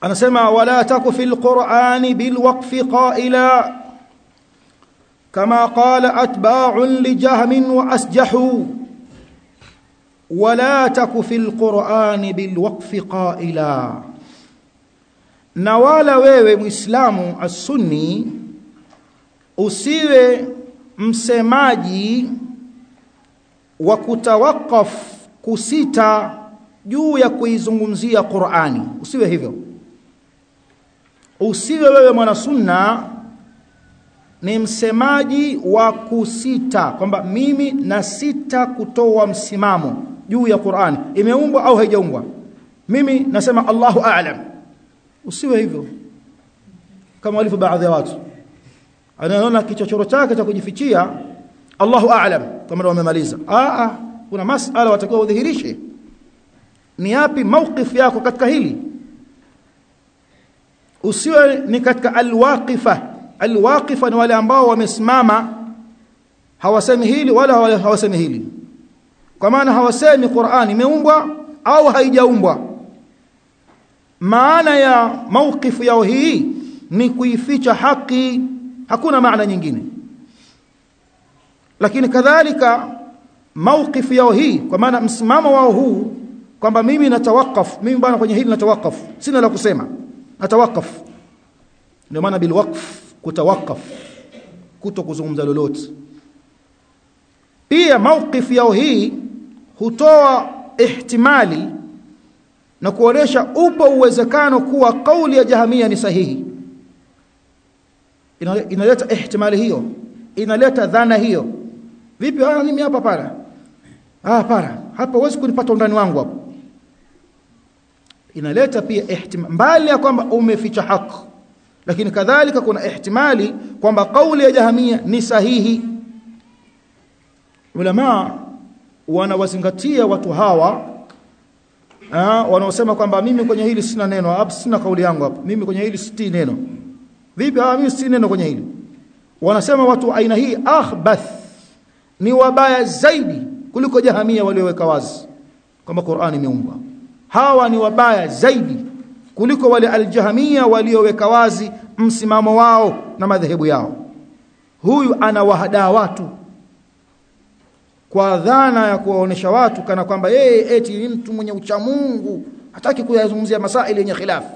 anasema wala taku fil qur'ani bil waqfi qaila kama qala atba'un li jahmin wa asjahu wala taku fil qur'ani bil waqfi qaila na wala wewe muislamu as-sunni usiwe msemaji wa kutawakaf kusita juu ya kuizungumzia Qur'ani usiwe hivyo usiwe wewe mwana sunna ni msemaji wa kusita kwamba mimi na sita kutoa msimamo juu ya Qur'ani imeumbwa au haijaumbwa mimi nasema Allahu a'lam usiwe hivyo kama walivyo baadhi ya watu anaona kichochoro chake cha kujifichia Allahu a'lam kama wamemaliza a a kuna masala watakiwa udhihirishe ni yapi mawqif yako katika hili usiwe ni katika alwaqifa alwaqifa ni wale ambao wamesimama hawasemi hili wala hawasemi hili kwa maana hawasemi Qur'an imeumbwa au haijaumbwa maana ya mawqif yao hii ni kuificha haki hakuna maana nyingine lakini kadhalika mawqif yao hii kwa maana msimamo wao huu kwamba mimi natawakaf mimi bwana kwenye hili natawakaf sina la kusema natawakaf ndio maana bil waqf kutawakaf kuto kuzungumza lolote pia mawqif yao hii hutoa ihtimali na kuonesha upo uwezekano kuwa kauli ya jahamia ni sahihi inaleta ihtimali hiyo inaleta dhana hiyo vipi ah mimi hapa para ah para hapa huwezi kunipata undani wangu hapo inaleta pia ihtimali mbali ya kwamba umeficha haki lakini kadhalika kuna ihtimali kwamba kauli ya jahamia ni sahihi ulama wanawazingatia watu hawa wanaosema kwamba mimi kwenye hili sina neno hapa sina kauli yangu hapa mimi kwenye hili siti neno vipi ah mimi siti neno kwenye hili wanasema watu aina hii akhbath ni wabaya zaidi kuliko jahamia walioweka wazi kwamba Qur'ani imeumbwa hawa ni wabaya zaidi kuliko wale aljahamia walioweka wazi msimamo wao na madhehebu yao huyu anawahadaa watu kwa dhana ya kuwaonesha watu kana kwamba yeye eti ni mtu mwenye uchamungu hataki kuyazungumzia masaili yenye khilafu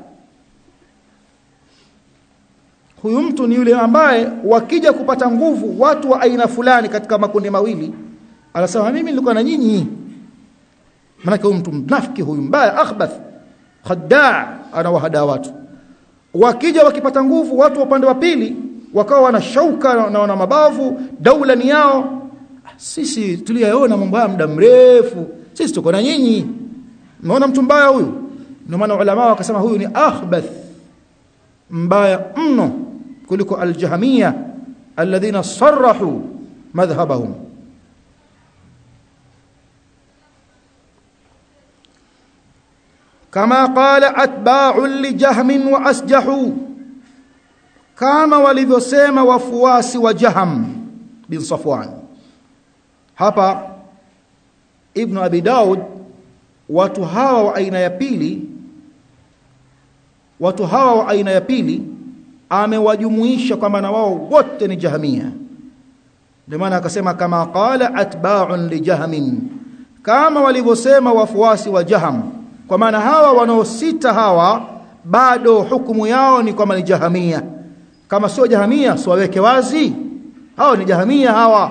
huyu mtu ni yule ambaye wakija kupata nguvu watu wa aina fulani katika makundi mawili anasema mimi nilikuwa na nyinyi maana huyu mtu mnafiki huyu mbaya akhbath khadaa anawahada watu wakija wakipata nguvu watu wa upande wa pili wakawa wana shauka na wana mabavu daula ni yao sisi tuliyaona mambo haya muda mrefu sisi tuko na nyinyi unaona mtu mbaya huyu ndio maana ulama wakasema huyu ni akhbath mbaya mno kuliko aljahamia alladhina sarrahu madhhabahum kama qala atba'u lijahmin wa asjahu kama walivyosema wafuasi wa jaham bin safwan hapa ibn abi daud watu hawa wa aina ya pili watu hawa wa aina ya pili amewajumuisha kwamba na wao wote ni jahamia ndio maana akasema kama qala atba'un li jahmin kama walivyosema wafuasi wa jaham kwa maana hawa wanaosita hawa bado hukumu yao ni kwamba ni jahamia kama sio jahamia sio waweke wazi hao ni jahamia hawa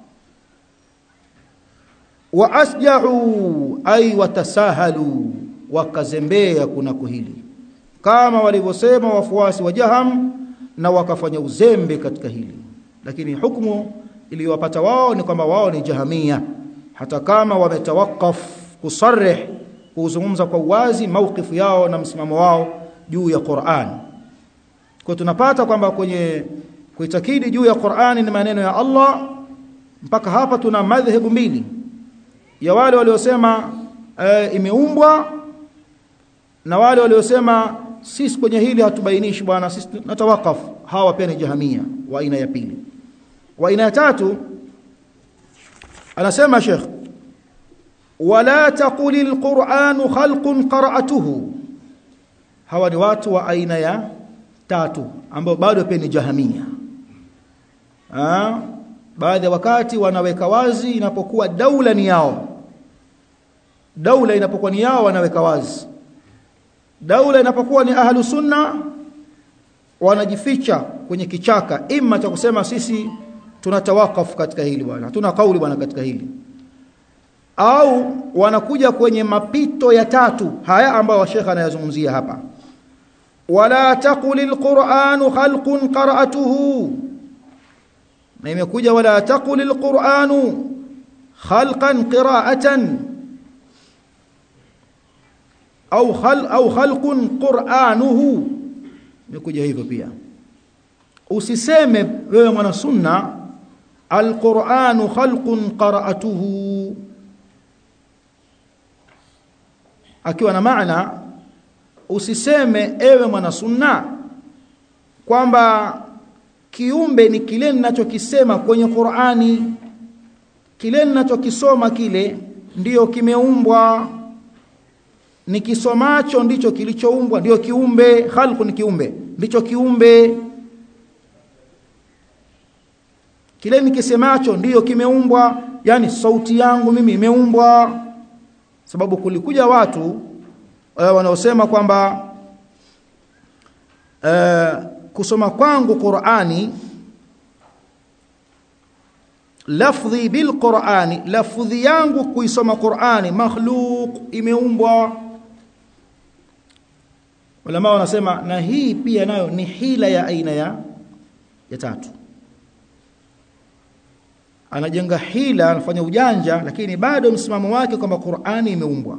wa asjahu ay watasahalu wakazembea kuna kuhili kama walivyosema wafuasi wa Jaham na wakafanya uzembe katika hili lakini hukumu iliyowapata wao ni kwamba wao ni jahamia hata kama wametawakaf kusarih kuzungumza kwa uwazi maukifu yao na msimamo wao juu ya Qur'an kwa tunapata kwamba kwenye kuitakidi juu ya Qur'ani ni maneno ya Allah mpaka hapa tuna madhehebu mbili ya wale waliosema e, imeumbwa na wale waliosema sisi kwenye hili hatubainishi bwana sisi natawakaf hawa pia ni jahamia wa aina ya pili wa aina ya tatu anasema Sheikh wala taquli alquran khalqun qara'atuhu hawa ni watu wa aina ya tatu ambao bado pia ni jahamia baadhi ya wakati wanaweka wazi inapokuwa daula ni yao daula inapokuwa ni yao wanaweka wazi daula inapokuwa ni ahlu sunna wanajificha kwenye kichaka imma cha kusema sisi tunatawakafu katika hili bwana hatuna kauli bwana katika hili au wanakuja kwenye mapito ya tatu haya ambayo Sheikh anayazungumzia hapa wala taqul alquran khalqun qara'atuhu na imekuja wala taqul alquran khalqan qira'atan au khal au khalqun qur'anuhu imekuja hivyo pia usiseme wewe mwana sunna alquran khalqun qara'atuhu akiwa na maana usiseme ewe mwana sunna kwamba kiumbe ni kile ninachokisema kwenye Qur'ani kile ninachokisoma kile ndiyo kimeumbwa nikisomacho ndicho kilichoumbwa ndiyo kiumbe khalqu ni kiumbe ndicho kiumbe kile nikisemacho ndiyo kimeumbwa yani sauti yangu mimi imeumbwa sababu kulikuja watu uh, wanaosema kwamba uh, kusoma kwangu Qur'ani lafdhi bil Qur'ani lafdhi yangu kuisoma Qur'ani makhluq imeumbwa ulama wanasema na hii pia nayo ni hila ya aina ya ya tatu anajenga hila anafanya ujanja lakini bado msimamo wake kwamba Qur'ani imeumbwa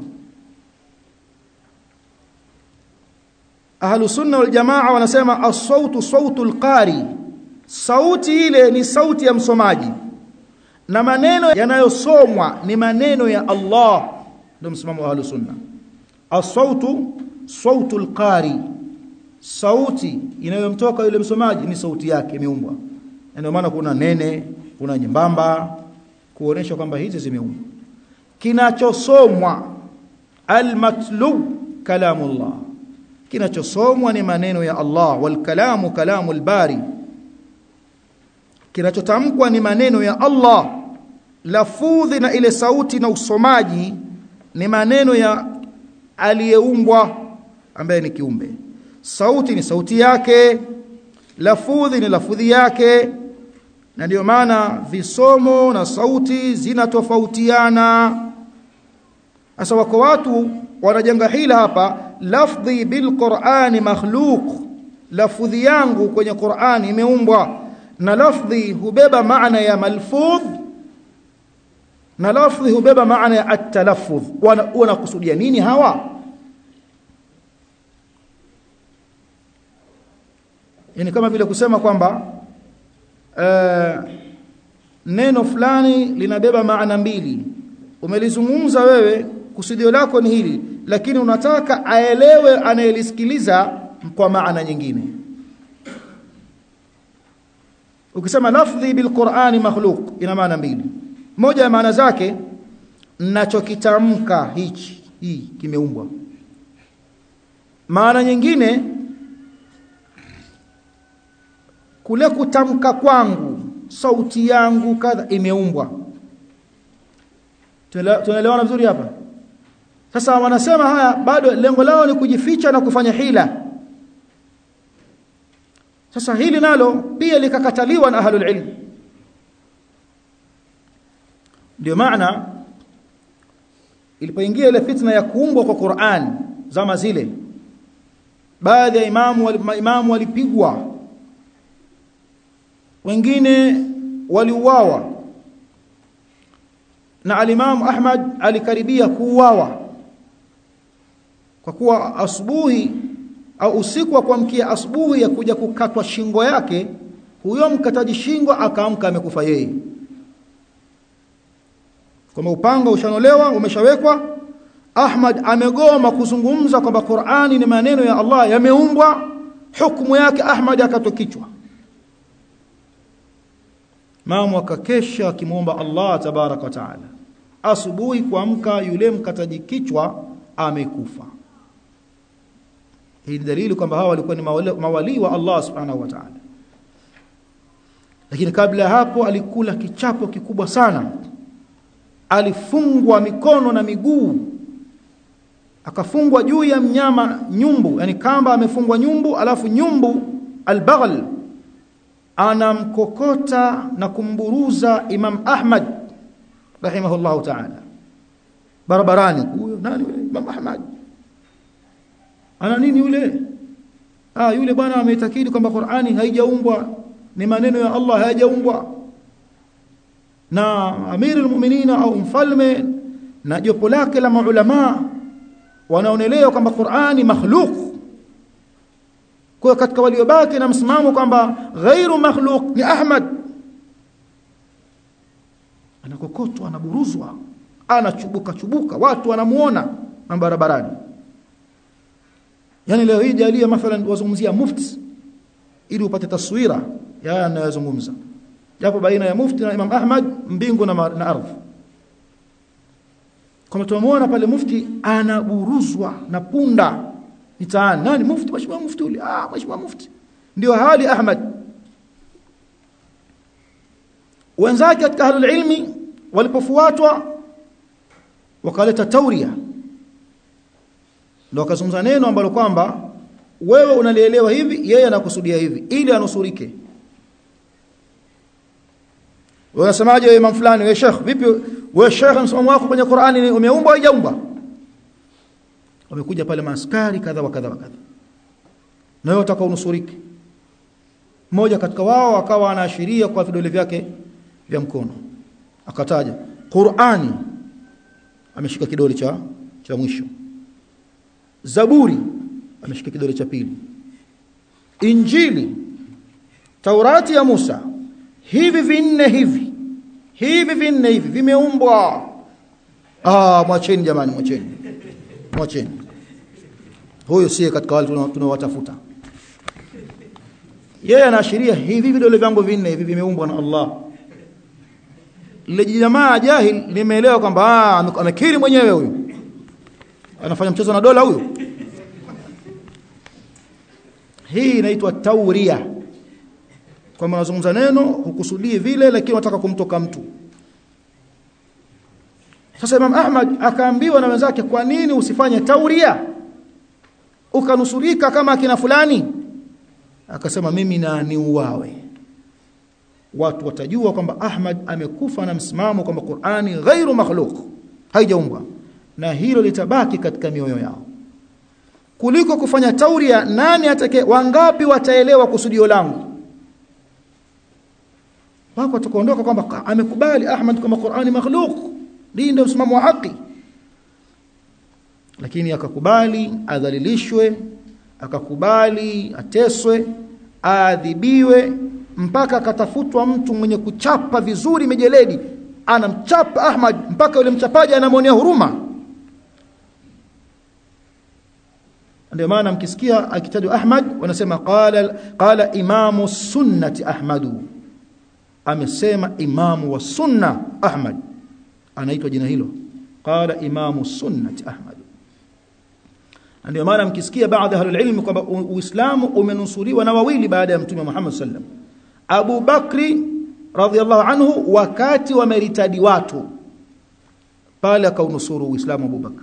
Ahlu sunna wal jamaa wanasema as-sautu sautul qari sauti ile ni sauti ya msomaji na maneno yanayosomwa ni maneno ya Allah ndio msimamo wa ahlu sunna as-sautu sautul qari sauti inayomtoka yule msomaji ni sauti yake imeumbwa ndio maana kuna nene kuna nyembamba kuonesha kwamba hizi zimeumbwa kinachosomwa almatlu kalamullah kinachosomwa ni maneno ya Allah wal kalamu kalamul bari kinachotamkwa ni maneno ya Allah lafudhi na ile sauti na usomaji ni maneno ya aliyeumbwa ambaye ni kiumbe sauti ni sauti yake lafudhi ni lafudhi yake na ndio maana visomo na sauti zinatofautiana sasa wako watu wanajenga hila hapa lafdhi bil qur'ani makhluq lafdhi yangu kwenye qur'ani imeumbwa na lafdhi hubeba maana ya malfudh na lafdhi hubeba maana ya at-talaffuz wanakusudia nini hawa yani kama vile kusema kwamba uh, neno fulani linabeba maana mbili umelizungumza wewe kusudio lako ni hili lakini unataka aelewe anayelisikiliza kwa maana nyingine ukisema lafdhi bilqurani makhluq ina maana mbili moja ya maana zake ninachokitamka hichi hii kimeumbwa maana nyingine kule kutamka kwangu sauti yangu kadha imeumbwa tunaelewana vizuri hapa sasa wanasema haya bado lengo lao ni kujificha na kufanya hila sasa hili nalo pia likakataliwa na ahlul ilm ndio maana ilipoingia ile fitna ya kuumbwa kwa Qur'an zama zile baadhi ya imamu imamu walipigwa wengine waliuawa na alimamu Ahmad alikaribia kuuawa kwa kuwa asubuhi au usiku wa kuamkia asubuhi ya kuja kukatwa shingo yake huyo mkataji shingo akaamka amekufa yeye kama upanga ushanolewa umeshawekwa Ahmad amegoma kuzungumza kwamba Qur'ani ni maneno ya Allah yameumbwa hukumu yake Ahmad akatokichwa Mamu akakesha akimwomba Allah tabaraka wa taala asubuhi kuamka yule mkataji kichwa amekufa hii ni dalili kwamba hawa walikuwa ni mawali, mawali wa Allah subhanahu wa ta'ala lakini kabla ya hapo alikula kichapo kikubwa sana alifungwa mikono na miguu akafungwa juu ya mnyama nyumbu yani kamba amefungwa nyumbu alafu nyumbu albaghl anamkokota na kumburuza Imam Ahmad rahimahullahu ta'ala barabarani huyo nani yule Imam Ahmad ana nini yule ah yule bwana ameitakidi kwamba Qur'ani haijaumbwa ni maneno ya Allah hayajaumbwa na amirul mu'minina au mfalme na jopo lake la maulama wanaonelewa kwamba Qur'ani makhluq kwa katika waliobaki na msimamo kwamba ghairu makhluq ni Ahmad anakokotwa anaburuzwa anachubuka chubuka watu wanamuona barabarani yani leo hii jalia mathalan wazungumzia mufti ili upate taswira ya anayozungumza japo baina ya mufti na Imam Ahmad mbingu na, na ardhi kama tumemuona pale mufti anaburuzwa na punda mitaani nani mufti mheshimiwa mufti ule ah mheshimiwa mufti ndio hali Ahmad wenzake katika ahlul ilmi walipofuatwa wakaleta tauria ndio wakazungumza neno ambalo kwamba wewe unalielewa hivi yeye anakusudia hivi ili anusurike wewe unasemaje wewe imam fulani wewe sheikh vipi wewe sheikh msomo wako kwenye Qur'ani umeumbwa au hujaumbwa wamekuja pale maaskari kadha wa kadha wa kadha na wewe utaka unusurike mmoja katika wao akawa anaashiria kwa vidole vyake vya mkono akataja Qur'ani ameshika kidole cha cha mwisho Zaburi ameshika kidole cha pili Injili Taurati ya Musa hivi vinne hivi hivi vinne hivi vimeumbwa ah mwacheni jamani mwacheni mwacheni huyo si katika wale tunawatafuta yeye anaashiria hivi vidole vyangu vinne hivi vimeumbwa na Allah lile jamaa jahil limeelewa kwamba amekiri mwenyewe huyo anafanya mchezo na dola huyo hii inaitwa tauria kwamba unazungumza neno hukusudii vile lakini unataka kumtoka mtu sasa Imam Ahmad akaambiwa na wenzake kwa nini usifanye tauria ukanusurika kama akina fulani akasema mimi na niuawe watu watajua kwamba Ahmad amekufa na msimamo kwamba Qur'ani ghairu makhluq haijaumbwa na hilo litabaki katika mioyo yao kuliko kufanya tauria nani atake wangapi wataelewa kusudio langu wako watakuondoka kwamba amekubali Ahmad kwamba Qur'ani makhluq hii ndio msimamo wa haki lakini akakubali adhalilishwe akakubali ateswe aadhibiwe mpaka akatafutwa mtu mwenye kuchapa vizuri mijeledi anamchapa Ahmad mpaka yule mchapaji anamwonea huruma ndio maana mkisikia akitajwa Ahmad wanasema qala qala imamu sunnati Ahmadu amesema imamu wa sunna Ahmad anaitwa jina hilo qala imamu sunnati Ahmad ndio maana mkisikia baadhi ya ilmu kwamba Uislamu umenusuriwa na wawili baada ya Mtume Muhammad sallam Abu Bakri radhiallahu anhu wakati wameritadi watu pale akaunusuru Uislamu Abu Bakr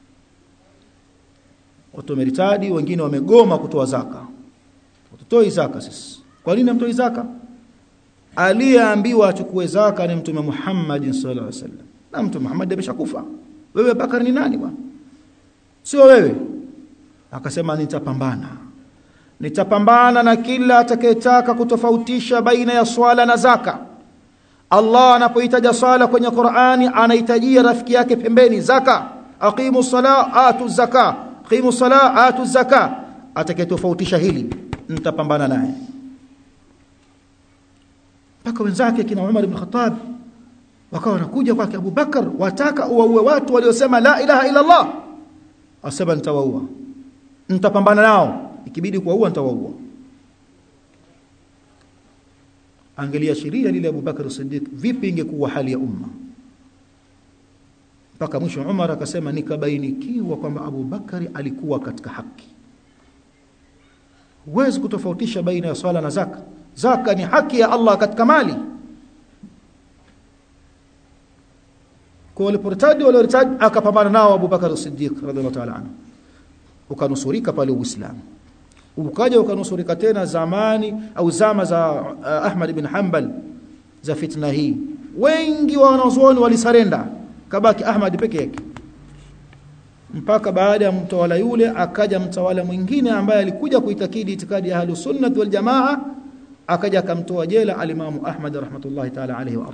watu wameritadi wengine wamegoma kutoa zaka tutoi zaka sisi kwa nini mtoi zaka aliyeambiwa achukue zaka ni mtume Muhammad sallallahu alaihi wasallam na mtume Muhammad ameshakufa wewe Bakar ni nani bwana sio wewe akasema nitapambana nitapambana na kila atakayetaka kutofautisha baina ya swala na zaka Allah anapohitaja swala kwenye Qur'ani anahitajia rafiki yake pembeni zaka aqimu sala atu zaka aqimu sala atu zaka atakayetofautisha hili nitapambana naye mpaka wenzake kina Umar ibn Khattab wakawa wanakuja kwake Abu Bakar wataka uwaue watu waliosema la ilaha illa Allah asema nitawaua nitapambana nao ikibidi kuwaua nitawaua angalia sheria lile Abu Bakar Siddiq vipi ingekuwa hali ya umma mpaka mwisho Umar akasema nikabainikiwa kwamba Abu Bakari alikuwa katika haki huwezi kutofautisha baina ya swala na zaka zaka ni haki ya Allah katika mali kwa waliportadi walioritadi akapambana nao Abu Bakar as-Siddiq radhiallahu ta'ala anhu ukanusurika pale Uislamu ukaja ukanusurika tena zamani au zama za uh, Ahmad ibn Hanbal za fitna hii wengi wa wanazuoni walisarenda kabaki Ahmad peke yake mpaka baada ya mtawala yule akaja mtawala mwingine ambaye alikuja kuitakidi itikadi ya ahlus sunnah wal jamaa akaja akamtoa jela alimamu Ahmad rahmatullahi ta'ala alayhi wa arda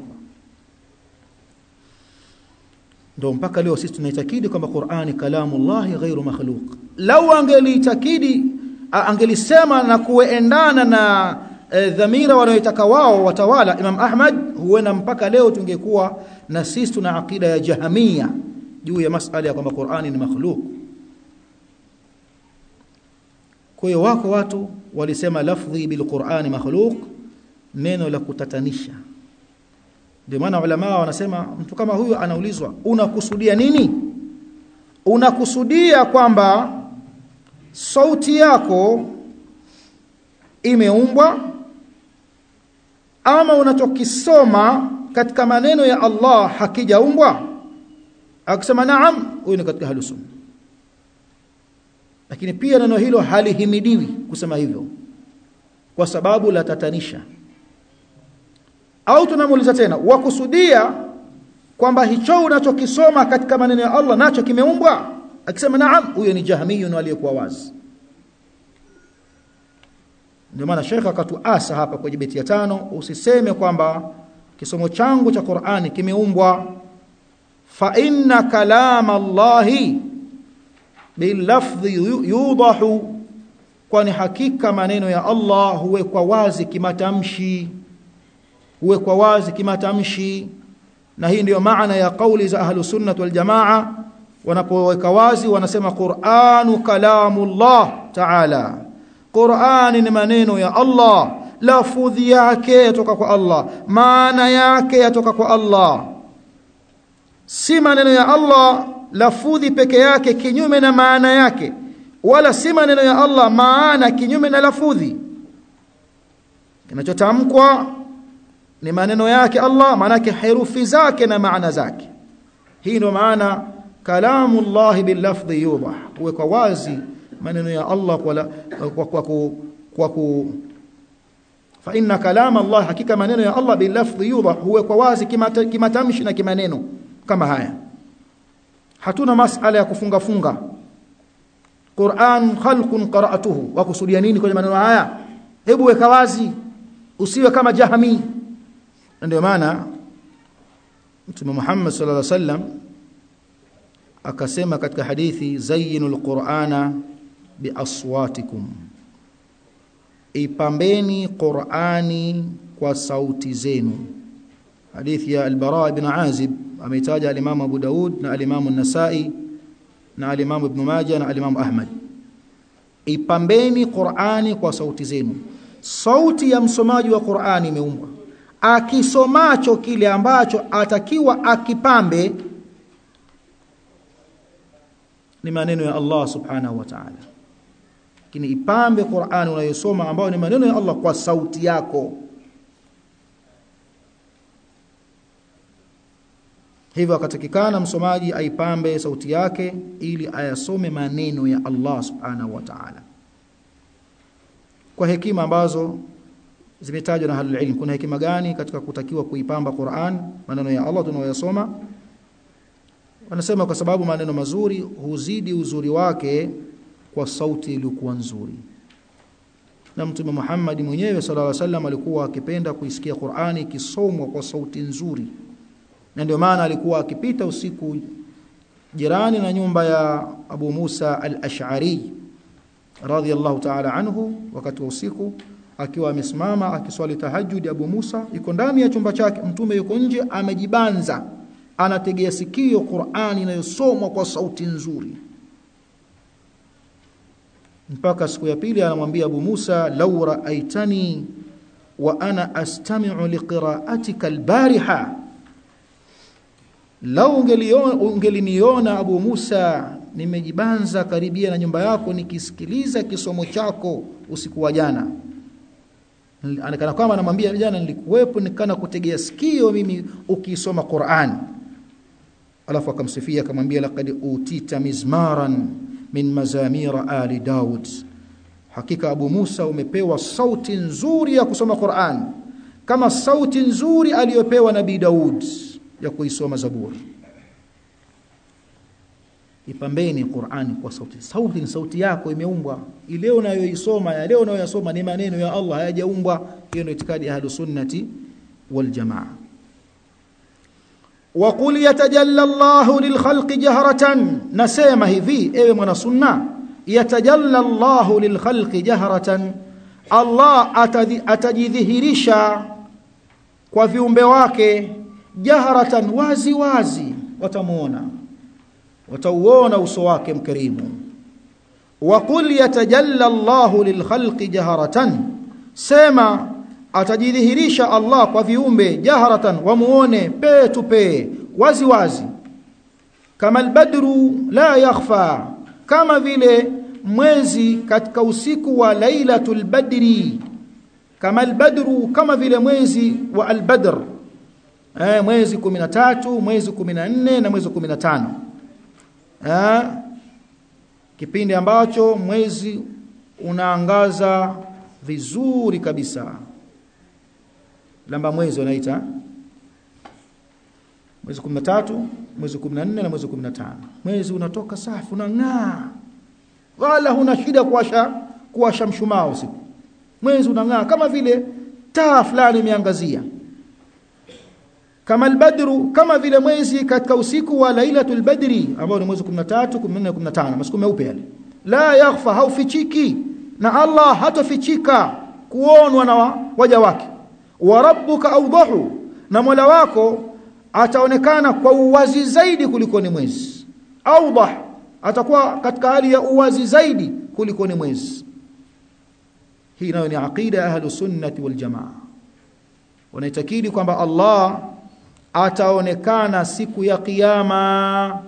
ndio mpaka leo sisi tunaitakidi kwamba Qur'ani kalamullahi ghairu makhluq lau angeliitakidi angelisema na kuendana na e, dhamira wanayoitaka wao watawala Imam Ahmad huenda mpaka leo tungekuwa na sisi tuna akida ya jahamia juu ya masala ya kwamba Qur'ani ni makhluq kwa hiyo wako watu walisema lafdhi bil Qur'ani makhluq neno la kutatanisha ndio maana ulama wanasema mtu kama huyu anaulizwa unakusudia nini unakusudia kwamba sauti yako imeumbwa ama unachokisoma katika maneno ya Allah hakijaumbwa akisema naam huyu ni katika halusun lakini pia neno hilo halihimidiwi kusema hivyo kwa sababu la tatanisha au tunamuuliza tena wakusudia kwamba hicho unachokisoma katika maneno ya Allah nacho kimeumbwa akisema naam huyo ni jahmiyun aliyekuwa wazi ndio maana Sheikh akatuasa hapa kwenye beti ya tano usiseme kwamba kisomo changu cha Qur'ani kimeumbwa fa inna kalama Allahi bilafdhi yudahu kwani hakika maneno ya Allah huwekwa wazi kimatamshi huwekwa wazi kimatamshi na hii ndiyo maana ya kauli za ahlu sunnah wal jamaa wanapoweka wazi wanasema Qur'anu kalamullah ta'ala Qur'ani ni maneno ya Allah lafudhi yake yatoka kwa Allah maana yake yatoka kwa Allah si maneno ya Allah lafudhi peke yake kinyume na maana yake wala si maneno ya Allah maana kinyume na lafudhi kinachotamkwa ni maneno yake Allah maana yake herufi zake na maana zake hii ndio maana kalamu Allah bil lafdhi yudah kuweka wazi maneno ya Allah kwa kwa kwa, ku, kwa ku fa inna kalama Allah hakika maneno ya Allah bil lafdhi yudah huwekwa wazi kimatamshi na kimaneno kama haya hatuna masala ya kufunga funga Qur'an khalqun qara'atuhu wakusudia nini kwenye maneno haya hebu weka wazi usiwe kama jahmi ndio maana Mtume Muhammad sallallahu alaihi wasallam akasema katika hadithi zayyinul qur'ana biaswatikum ipambeni qur'ani kwa sauti zenu hadithi ya al-bara ibn azib ameitaja al-imam abu daud na al-imam an-nasai na al-imam ibn majah na al-imam ahmad ipambeni qur'ani kwa sauti zenu sauti ya msomaji wa qur'ani imeumbwa akisomacho kile ambacho atakiwa akipambe ni maneno ya Allah subhanahu wa ta'ala lakini ipambe Qur'ani unayosoma ambayo ni maneno ya Allah kwa sauti yako hivyo akatakikana msomaji aipambe sauti yake ili ayasome maneno ya Allah subhanahu wa ta'ala kwa hekima ambazo zimetajwa na halul ilm kuna hekima gani katika kutakiwa kuipamba Qur'an maneno ya Allah tunayoyasoma wanasema kwa sababu maneno mazuri huzidi uzuri wake kwa sauti iliyokuwa nzuri na mtume Muhammad mwenyewe sallallahu alaihi wasallam alikuwa akipenda kuisikia Qur'ani ikisomwa kwa sauti nzuri na ndio maana alikuwa akipita usiku jirani na nyumba ya Abu Musa al-Ash'ari radhiyallahu ta'ala anhu wakati wa usiku akiwa amesimama akiswali tahajjud Abu Musa yuko ndani ya chumba chake mtume yuko nje amejibanza anategea sikio Qur'ani inayosomwa kwa sauti nzuri mpaka siku ya pili anamwambia Abu Musa law ra'aitani wa ana astami'u liqira'atika albariha law ungeliniona Abu Musa nimejibanza karibia na nyumba yako nikisikiliza kisomo chako usiku wa jana anakana kwamba anamwambia jana nilikuwepo nikana kutegea sikio mimi ukisoma Qur'an alafu akamsifia akamwambia laqad utita mizmaran min mazamira ali Daud hakika Abu Musa umepewa sauti nzuri ya kusoma Qur'an kama sauti nzuri aliyopewa Nabii Daud ya kuisoma Zaburi ipambeni Qur'ani kwa sauti sauti ni sauti yako imeumbwa ile unayoisoma ya leo unayoyasoma ni maneno ya Allah hayajaumbwa hiyo ndio itikadi ya ahlus sunnati wal jamaa wa qul yatajalla Allahu lil khalqi jahratan nasema hivi ewe mwana sunna yatajalla Allahu lil khalqi jahratan Allah atajidhihirisha kwa viumbe wake jahratan wazi wazi watamuona watauona uso wake mkarimu wa qul yatajalla Allahu lilkhalqi jaharatan sema atajidhihirisha Allah kwa viumbe jaharatan wamuone petu pe wazi wazi kama albadru la yakhfa kama vile mwezi katika usiku wa lailatul badri kama albadru kama vile mwezi wa albadr eh mwezi 13 mwezi 14 na mwezi 15 eh, kipindi ambacho mwezi unaangaza vizuri kabisa lamba mwezi wanaita mwezi 13 mwezi 14 na mwezi 15 mwezi unatoka safi unang'aa wala huna shida kuwasha kuwasha mshumaa usiku mwezi unang'aa kama vile taa fulani imeangazia kama albadru kama vile mwezi katika usiku wa lailatul badri ambao ni mwezi 13 14 15 masiku meupe yale la yakhfa haufichiki na Allah hatofichika kuonwa na waja wake wa rabbuka awdahu na Mola wako ataonekana kwa uwazi zaidi kuliko ni mwezi awdah atakuwa katika hali ya uwazi zaidi kuliko ni mwezi hii nayo ni aqida ahlus sunnati wal jamaa wanaitakidi kwamba Allah ataonekana siku ya kiyama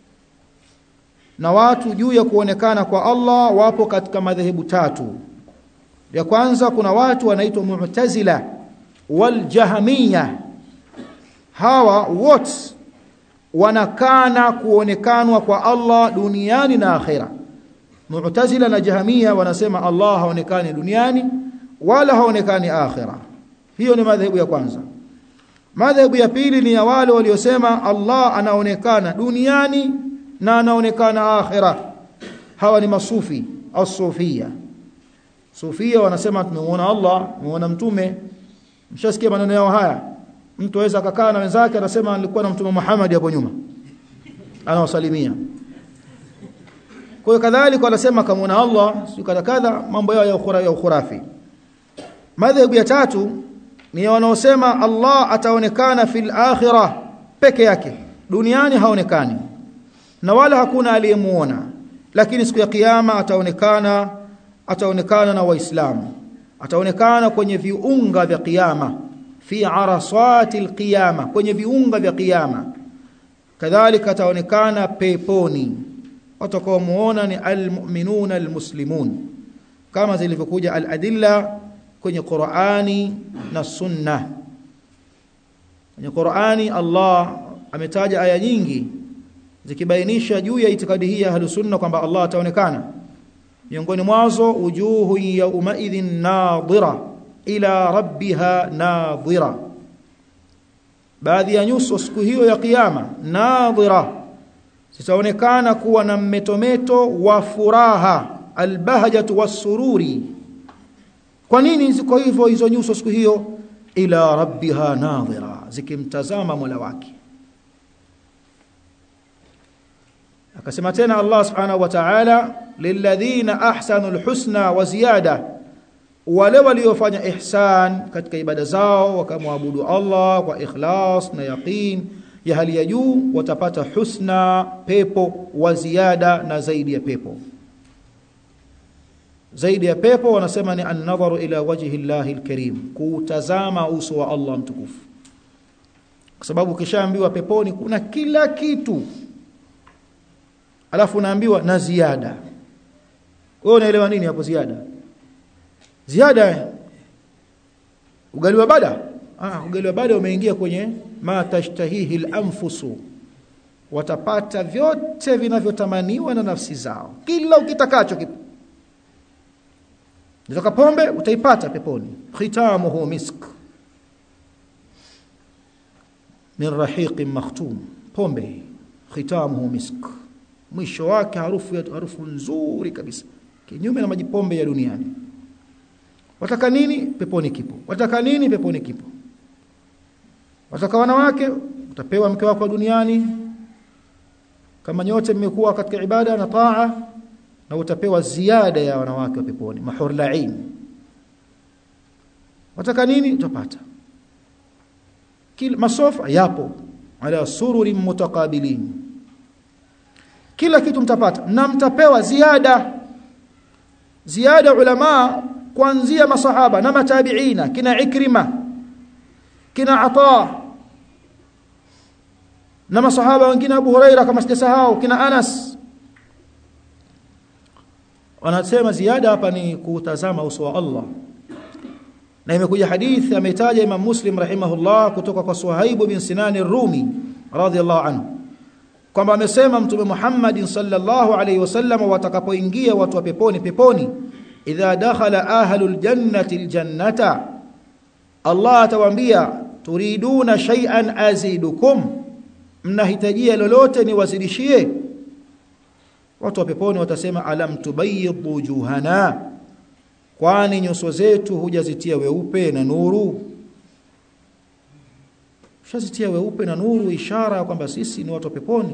na watu juu ya kuonekana kwa Allah wapo katika madhehebu tatu ya kwanza kuna watu wanaitwa mu'tazila wal jahmiya hawa wote wanakana kuonekanwa kwa Allah duniani na akhera mu'tazila na jahmiya wanasema Allah haonekani duniani wala haonekani akhera hiyo ni madhehebu ya kwanza madhehebu ya pili ni ya wale waliosema Allah anaonekana duniani na anaonekana akhira hawa ni masufi au sufia sufia wanasema tumemuona Allah tumemuona mtume mshasikia maneno yao haya mtu aweza akakaa na wenzake anasema nilikuwa na mtume Muhammad hapo nyuma anawasalimia kwa hiyo kadhalika wanasema kamuona Allah si kadha kadha mambo yao ya ukhura ya ukhurafi madhehebu ya tatu ni wanaosema Allah ataonekana fil akhirah peke yake duniani haonekani na wala hakuna aliyemuona lakini siku ya kiyama ataonekana ataonekana na waislamu ataonekana kwenye viunga vya kiyama fi arasati alqiyama kwenye viunga vya kiyama kadhalika ataonekana peponi watakaomuona ni almu'minuna almuslimun kama zilivyokuja aladilla kwenye Qur'ani na Sunna kwenye Qur'ani Allah ametaja aya nyingi zikibainisha juu ya itikadi hii ya Sunna kwamba Allah ataonekana miongoni mwazo wujuhu yawma idhin nadhira ila rabbiha nadhira baadhi ya nyuso siku hiyo ya kiyama nadhira zitaonekana kuwa na mmetometo wa furaha albahjatu wasururi kwa nini ziko hivyo hizo nyuso siku hiyo ila rabbiha nadhira zikimtazama mola wake akasema tena Allah subhanahu wa ta'ala lilladhina ahsanul husna wa ziyada wale waliofanya ihsan katika ibada zao wakamwabudu Allah kwa ikhlas na yaqin ya hali ya juu watapata husna pepo wa ziada na zaidi ya pepo zaidi ya pepo wanasema ni an-nadharu ila wajhi Allahi al-karim kutazama uso wa Allah mtukufu kwa sababu ukishaambiwa peponi kuna kila kitu alafu unaambiwa na ziada wewe unaelewa nini hapo ziada ziada ugali wa bada ah ugali wa bada umeingia kwenye ma tashtahihi al-anfusu watapata vyote vinavyotamaniwa na nafsi zao kila ukitakacho kipo Nitoka pombe utaipata peponi khitamuhu misk min rahiqin makhtum pombe khitamuhu misk mwisho wake harufu ya harufu nzuri kabisa kinyume na maji pombe ya duniani wataka nini peponi kipo wataka nini peponi kipo wataka wanawake utapewa mke wako duniani kama nyote mmekuwa katika ibada na taa na utapewa ziada ya wanawake wa peponi mahur lain wataka nini utapata kila masofa yapo ala sururi mutaqabilin kila kitu mtapata na mtapewa ziada ziada ulama kuanzia masahaba na matabiina kina ikrima kina ata na masahaba wengine Abu Huraira kama sijasahau kina Anas wanasema ziada hapa ni kutazama uso wa Allah na imekuja hadithi ametaja Imam Muslim rahimahullah kutoka kwa Suhaib bin Sinan ar-Rumi radhiyallahu anhu kwamba amesema mtume Muhammad sallallahu alayhi wasallam watakapoingia watu wa peponi peponi idha dakhala ahlul jannati aljannata Allah atawaambia turiduna shay'an azidukum mnahitajia lolote niwazidishie watu wa peponi watasema alam tubayyid wujuhana kwani nyuso zetu hujazitia weupe na nuru shazitia weupe na nuru ishara kwamba sisi ni watu wa peponi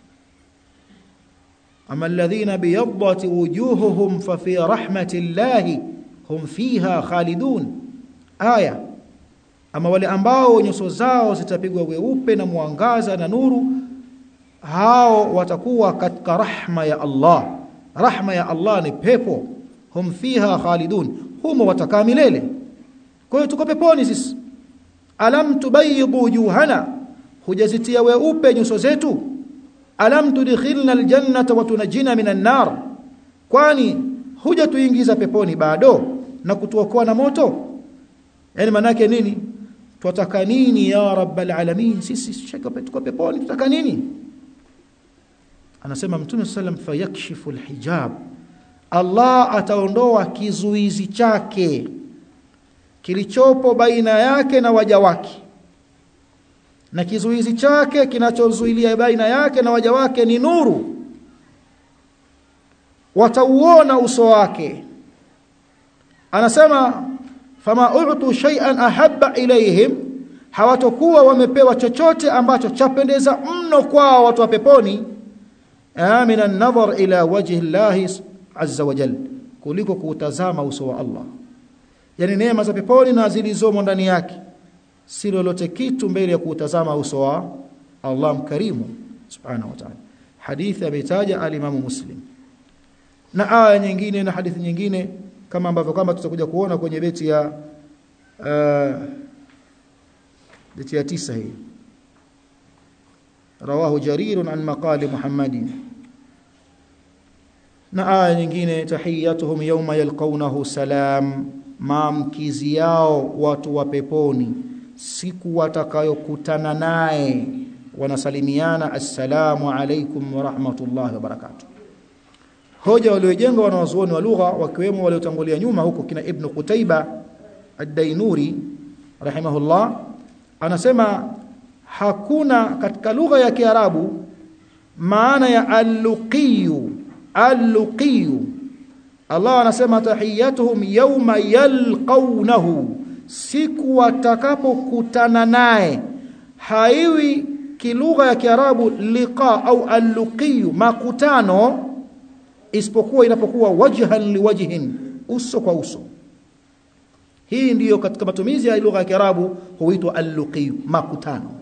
ama alladhina biyaddat wujuhuhum fa fi rahmatillahi hum fiha khalidun aya ama wale ambao nyuso zao zitapigwa weupe na mwangaza na nuru hao watakuwa katika rahma ya Allah rahma ya Allah ni pepo hum fiha khalidun humo watakaa milele kwa hiyo tuko peponi sisi alam tubayyidu wujuhana hujazitia weupe nyuso zetu alam tudkhilna aljannata wa tunajina minan nar kwani hujatuingiza peponi bado na kutuokoa na moto yani manake nini tutaka nini ya rabbal alamin sisi tuko peponi tutaka nini anasema mtume sallam fayakshifu alhijab Allah ataondoa kizuizi chake kilichopo baina yake na waja wake na kizuizi chake kinachozuilia baina yake na waja wake ni nuru watauona uso wake anasema fama u'tu shay'an ahabba ilayhim hawatokuwa wamepewa chochote ambacho chapendeza mno kwao watu wa peponi amina an-nadhar ila wajhi Allah azza wa jalla kuliko kutazama uso wa Allah yani neema za peponi na zilizomo ndani yake si lolote kitu mbele ya kutazama uso wa Allah mkarimu subhanahu wa ta'ala hadithi ametaja al-Imam Muslim na aya nyingine na hadithi nyingine kama ambavyo kama tutakuja kuona kwenye beti ya uh, beti ya tisa hii rawahu jarir an maqali muhammadin na aya nyingine tahiyatuhum yawma yalqawnahu salam maamkizi yao watu wa peponi siku watakayokutana naye wanasalimiana assalamu alaikum wa rahmatullahi wa barakatuh hoja waliojenga wanawazuoni wa lugha wakiwemo waliotangulia nyuma huko kina ibn Qutaiba ad-Dainuri rahimahullah anasema hakuna katika lugha ya Kiarabu maana ya al-luqiyu al-luqiyu Allah anasema tahiyatuhum yawma yalqawnahu siku watakapokutana naye haiwi kilugha ya Kiarabu liqa au al-luqiyu makutano isipokuwa inapokuwa wajhan liwajhin uso kwa uso hii ndiyo katika matumizi ya lugha ya Kiarabu huitwa al-luqiyu makutano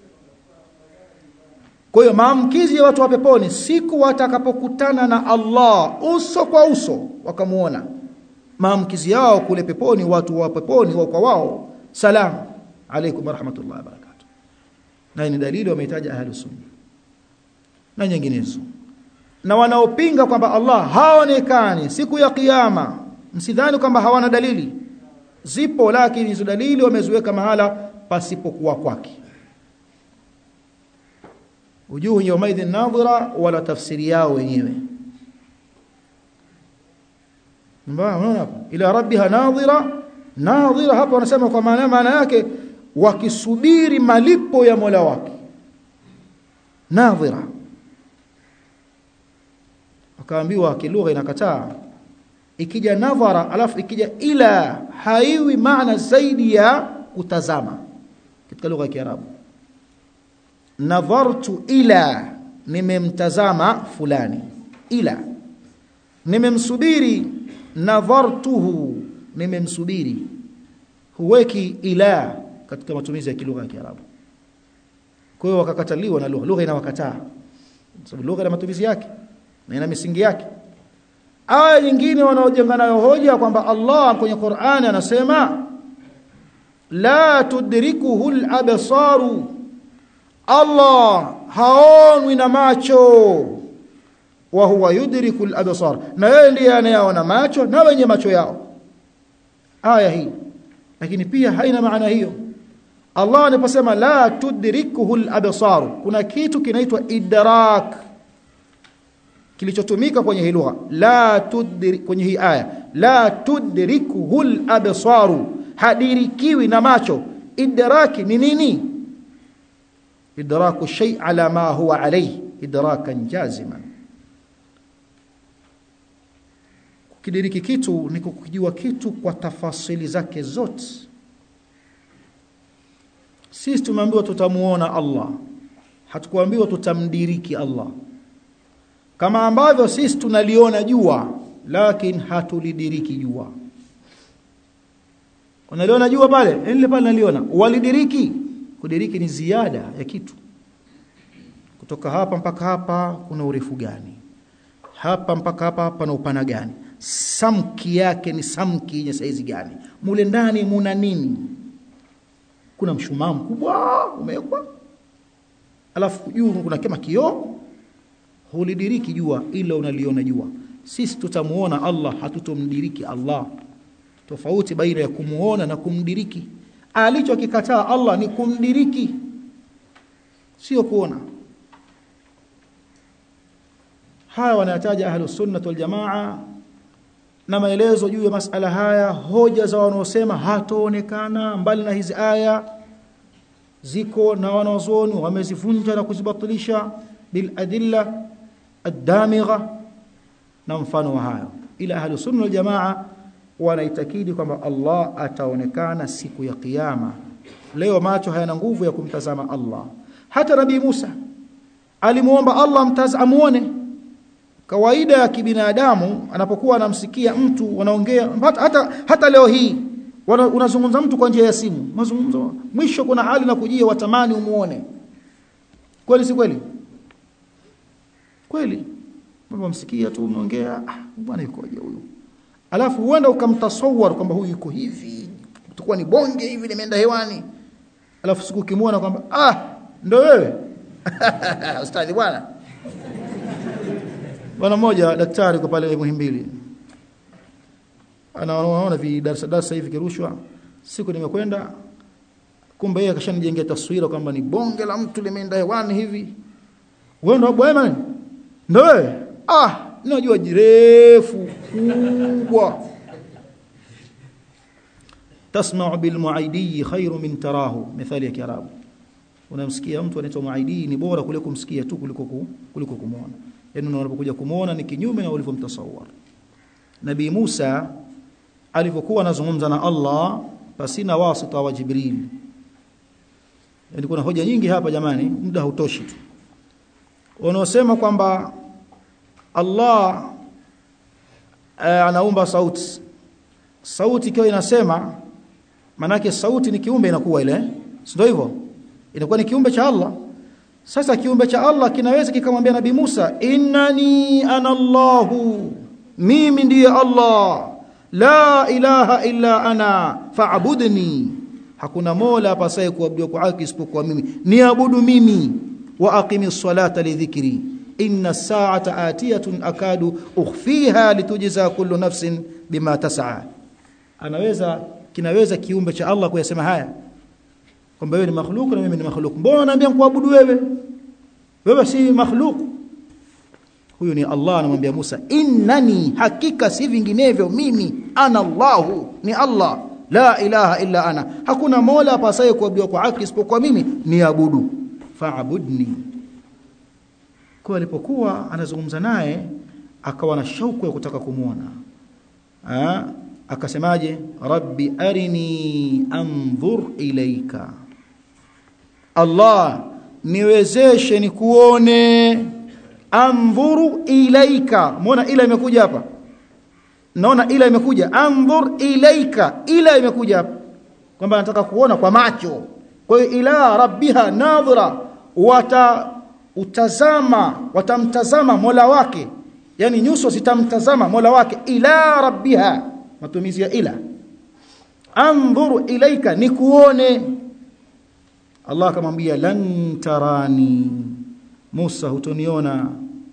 kwa hiyo maamkizi ya watu wa peponi siku watakapokutana na Allah uso kwa uso wakamuona maamkizi yao kule peponi watu wa peponi wao kwa wao salam alaykum warahmatullahi wabarakatuh na ni dalili wamehitaji ahlus sunna na nyinginezo na wanaopinga kwamba Allah haonekani siku ya kiyama msidhani kwamba hawana dalili zipo lakini hizo dalili wameziweka mahala pasipokuwa kwake ujuhu yawmaidhin nadhira wala tafsiri yao wenyewe unaona ila rabbiha nadhira nadhira hapa wanasema kwa maana maana yake wakisubiri malipo ya Mola wake nadhira akaambiwa kilugha inakataa ikija nadhara alafu ikija ila haiwi maana zaidi ya kutazama katika lugha ya Kiarabu nadhartu ila nimemtazama fulani ila nimemsubiri nadhartuhu nimemsubiri huweki ila katika matumizi ya kilugha ya Kiarabu kwa hiyo wakakataliwa na lugha lugha inawakataa sababu lugha ina matumizi yake na ina misingi yake aya nyingine wanaojenga nayo hoja kwamba Allah kwenye Qur'ani anasema la tudrikuhu al-absaru Allah haonwi na macho wa huwa yudriku al-absar na yeye ndiye anayeona macho na wenye macho yao aya hii lakini pia haina maana hiyo Allah anaposema la tudrikuhu al-absar kuna kitu kinaitwa idrak kilichotumika kwenye hii lugha la tudri kwenye hii aya la tudrikuhu al-absar hadirikiwi na macho idraki ni nini idraku shay ala ma huwa alayhi idrakan jaziman kukidiriki kitu ni kukijua kitu kwa tafasili zake zote sisi tumeambiwa tutamuona Allah hatukuambiwa tutamdiriki Allah kama ambavyo sisi tunaliona jua lakini hatulidiriki jua unaliona jua pale ile pale naliona walidiriki kudiriki ni ziada ya kitu kutoka hapa mpaka hapa kuna urefu gani hapa mpaka hapa pana upana gani samki yake ni samki yenye saizi gani mule ndani muna nini kuna mshumaa mkubwa umewekwa alafu juu kuna kama kioo hulidiriki jua ila unaliona jua sisi tutamuona Allah hatutomdiriki Allah tofauti baina ya kumuona na kumdiriki alichokikataa Allah ni kumdiriki sio kuona haya wanayataja ahlus sunnah wal jamaa na maelezo juu ya masala haya hoja za wanaosema hataonekana mbali na hizi aya ziko na wanazuoni wamezivunja na kuzibatilisha bil adilla ad-damigha na mfano wa hayo ila ahlu sunna wal jamaa wanaitakidi kwamba Allah ataonekana siku ya kiyama leo macho hayana nguvu ya kumtazama Allah hata nabii Musa alimuomba Allah mtazamuone kawaida ya kibinadamu anapokuwa anamsikia mtu wanaongea hata, hata, hata leo hii unazungumza mtu kwa njia ya simu mazungumzo mwisho kuna hali na kujia watamani umuone kweli si kweli kweli mbona msikia tu unaongea ah bwana yukoje huyu alafu huenda ukamtasawar kwamba huyu yuko hivi utakuwa ni bonge hivi limeenda hewani alafu siku ukimwona kwamba ah ndo wewe ustadhi bwana bwana mmoja daktari kwa pale Muhimbili anaona vi darasa darasa hivi kirushwa siku nimekwenda kumbe yeye akashanijengea taswira kwamba ni bonge la mtu limeenda hewani hivi wewe ndo bwana ndo wewe ah najua jirefu kubwa tasma'u bil mu'aidi khairu min tarahu mithali ya kiarabu unamsikia mtu anaitwa mu'aidi ni bora kuliko kumsikia tu kuliko kuliko kumuona yani unapokuja kumuona ni kinyume na ulivyomtasawwar nabii Musa alivyokuwa anazungumza na Allah pasina wasita wa Jibril yani kuna hoja nyingi hapa jamani muda hautoshi tu wanaosema kwamba Allah eh, anaumba sauti sauti ikiwa inasema manake sauti ni kiumbe inakuwa ile ndio hivyo inakuwa ni kiumbe cha Allah sasa kiumbe cha Allah kinaweza kikamwambia Nabii Musa innani ana Allahu mimi ndiye Allah la ilaha illa ana fa'budni hakuna mola apasaye kuabudiwa kwa haki isipokuwa mimi niabudu mimi wa aqimi salata lidhikri inna as-sa'ata atiyatun akadu ukhfiha litujza kullu nafsin bima tas'a anaweza kinaweza kiumbe cha Allah kuyasema haya kwamba wewe ni makhluq na mimi ni makhluq mbona naambia kuabudu wewe wewe si makhluq huyu ni Allah anamwambia Musa innani hakika si vinginevyo mimi ana Allahu ni Allah la ilaha illa ana hakuna mola apasaye kuabudiwa kwa haki isipokuwa mimi niabudu fa'budni kwa alipokuwa anazungumza naye akawa na shauku ya kutaka kumuona ah akasemaje rabbi arini anzur ilaika Allah niwezeshe nikuone anzuru ilaika muona ila imekuja hapa naona ila imekuja anzur ilaika ila imekuja hapa kwamba nataka kuona kwa macho kwa hiyo ila rabbiha nadhira wata utazama watamtazama Mola wake yani nyuso zitamtazama Mola wake ila rabbiha matumizi ya ila anzur ilaika nikuone Allah akamwambia lan tarani Musa hutoniona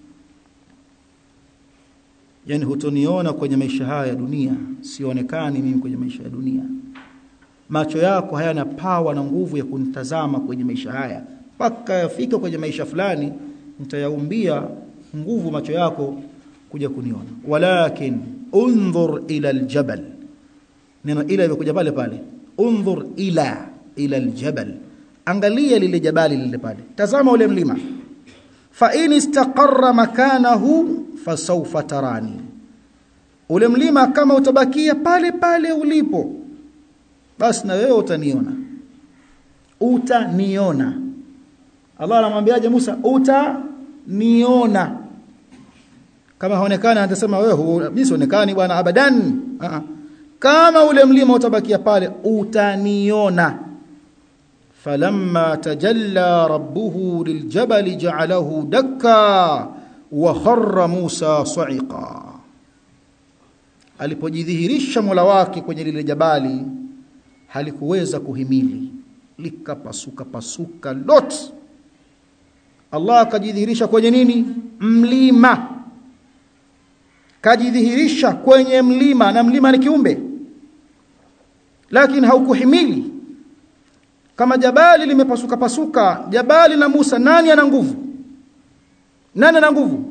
yani hutoniona kwenye maisha haya ya dunia sionekani mimi kwenye maisha ya dunia macho yako hayana pawa na nguvu ya kunitazama kwenye maisha haya mpaka yafike kwenye maisha fulani nitayaumbia nguvu macho yako kuja kuniona walakin unzur ila aljabal neno ila imekuja pale pale unzur ila ila aljabal angalia lile jabali lile pale tazama ule mlima fa in istaqarra makanahu fasawfa tarani ule mlima kama utabakia pale pale ulipo basi na wewe utaniona utaniona Allah anamwambiaje Musa utaniona kama haonekana atasema wewe mimi sionekani bwana abadan uh -uh. kama ule mlima utabakia pale utaniona falamma tajalla rabbuhu liljabali ja'alahu dakka wa kharra Musa sa'iqa alipojidhihirisha Mola wake kwenye lile jabali halikuweza kuhimili likapasuka pasuka lot Allah akajidhihirisha kwenye nini mlima kajidhihirisha kwenye mlima na mlima ni kiumbe lakini haukuhimili kama jabali limepasuka pasuka jabali na Musa nani ana nguvu nani ana nguvu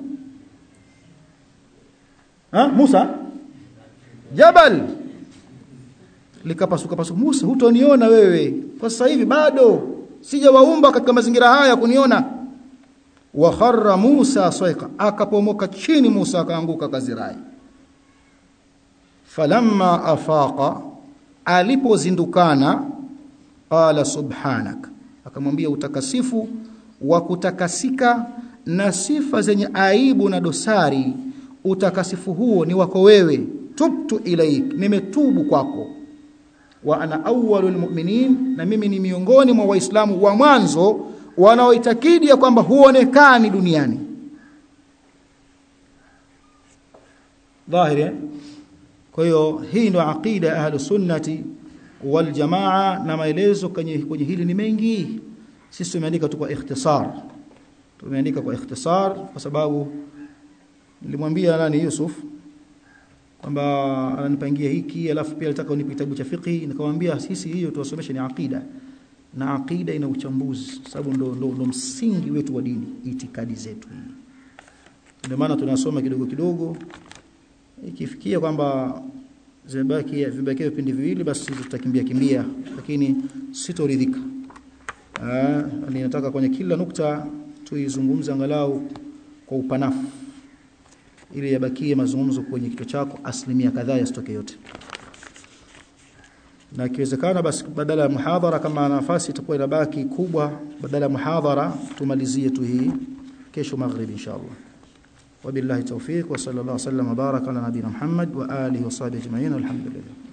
ha Musa jabal likapasuka pasuka Musa hutoniona wewe kwa sasa hivi bado sijawaumba katika mazingira haya kuniona wa kharra Musa saika akapomoka chini Musa akaanguka kazirai falamma afaqa alipozindukana qala subhanak akamwambia utakasifu wa kutakasika na sifa zenye aibu na dosari utakasifu huo ni wako wewe tubtu ilaik nimetubu kwako wa ana awwalul mu'minin na mimi ni miongoni mwa waislamu wa mwanzo wanaoitakidi ya kwamba huonekani duniani dhahiri kwa hiyo hii ndio aqida ya ahlus sunnati wal jamaa na maelezo kwenye kwenye hili ni mengi sisi tumeandika tu kwa ikhtisar tumeandika kwa ikhtisar kwa sababu nilimwambia nani Yusuf kwamba ananipangia hiki alafu pia nataka unipe kitabu cha fiqh nikamwambia sisi hiyo tuwasomeshe ni aqida na aqida ina uchambuzi sababu ndo, ndo, ndo msingi wetu wa dini itikadi zetu ndio maana tunasoma kidogo kidogo ikifikia kwamba zimebaki vibaki vipindi viwili basi tutakimbia kimbia lakini sitoridhika ah ninataka kwenye kila nukta tuizungumze angalau kwa upanafu ili yabakie mazungumzo kwenye kichwa chako asilimia kadhaa yasitoke yote na ikiwezekana basi badala ya muhadhara kama nafasi itakuwa inabaki kubwa badala ya muhadhara tumalizie tu hii kesho magharibi inshallah wabillahi tawfiq wa sallallahu alaihi wasallam baraka ala nabina muhammad wa alihi wa sahbihi ajma'in alhamdulillah